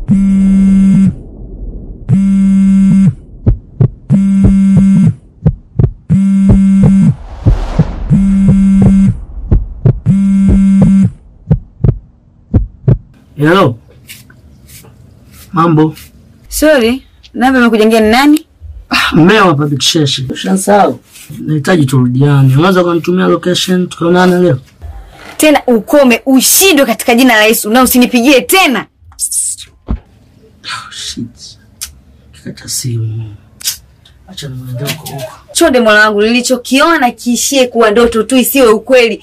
Hello. Mambo. Sorry, namba imekujengea ni nani? Mmea hapa Bikisheshi. Ushansahau. Nahitaji turudiane. Unaweza kunitumia location tukaonana leo? Tena ukome ushindwe katika jina la Yesu na usinipigie tena. Oh, shit. Kikata simu. Acha niende huko huko. Chonde mola wangu, nilichokiona kiishie kuwa ndoto tu, isiwe ukweli.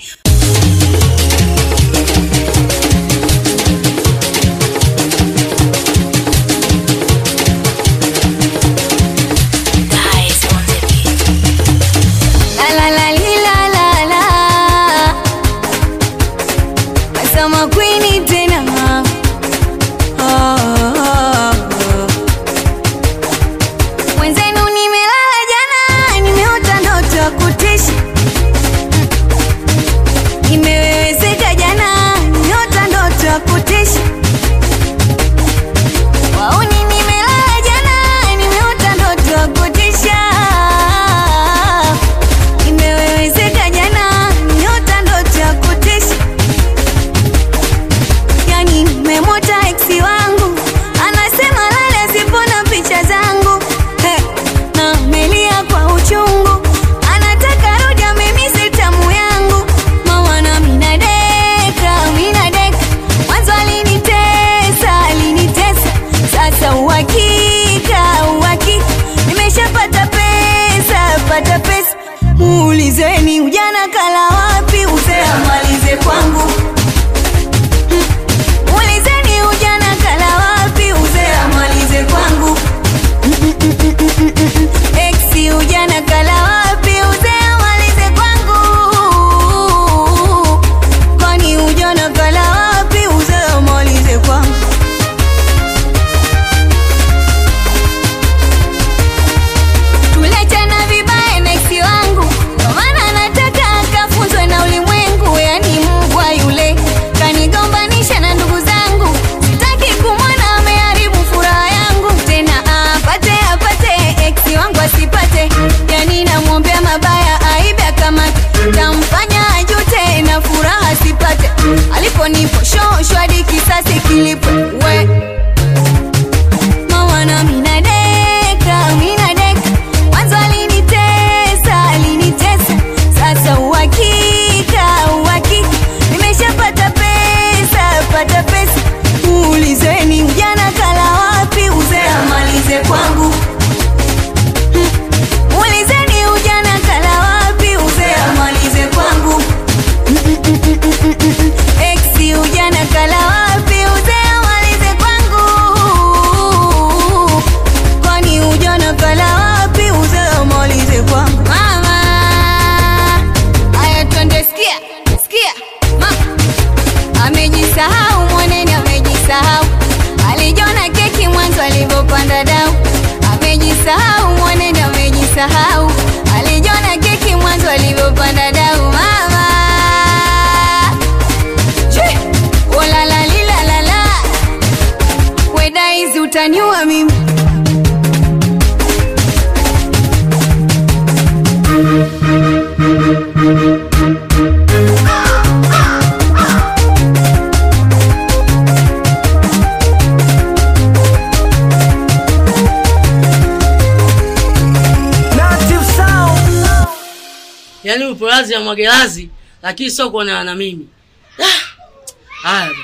La la la li la la la. Asama Queen tena. Oh, oh, oh. Mwenzenu nimelala jana, nimeota ndoto ya kutisha. Nimeweweseka jana, nimeota ndoto ya kutisha. Wauni nimelala jana, nimeota ndoto ya kutisha. Nimeweweseka jana, nimeota ndoto ya kutisha. Yani nimemwota eksi wangu anasema lale asipona picha zangu He, na melia kwa uchungu anataka rudi amemisi tamu yangu mawana minadeka minadeka mwanzo alinitesa alinitesa sasa uhakika uhakika nimeshapata pesa pata pesa muulizeni ujana kala wapi uzee amalize kwangu Ulizeni ujana kala wapi uzee amalize kwangu. Exi ujana kala wapi uzee amalize kwangu. Kwani ujana kala wapi uzee amalize kwangu. Tuliachana vibaya na eksi wangu, kwa maana nataka akafunzwe na ulimwengu. Yani mbwa yule kanigombanisha na ndugu zangu, sitaki kumwona ameharibu furaha yangu tena. Apate apate eksi wangu asipate, yani namwombea mabaya, aibe akamate, tamfanya ajute na furaha asipate. Aliponipo shosho hadi kisasi kilipwe we mawana minadeka minadeka mwanzo alinitesa alinitesa sasa uhakika uhakika nimeshapata pesa pata pesa uulizeni ujana kala wapi uzee amalize kwangu Hmm. Ulizeni ujana kala wapi uzee amalize kwangu Exi ujana kala wapi uzee amalize kwangu Kwani ujana kala wapi uzee amalize kwangu Mama Aya twende sikia sikia Mama Amejisahau mwanene amejisahau Alijona keki mwanzo alivyopanda dau Amejisahau mwanene amejisahau Alijona keki mwanzo alivyopanda dau Mama Chui! Oh la la li la la la Weda hizi utaniua mimi Yaani upo lazi ya mwagelazi lakini sio kuoneana na mimi. Ah, Haya. bwana.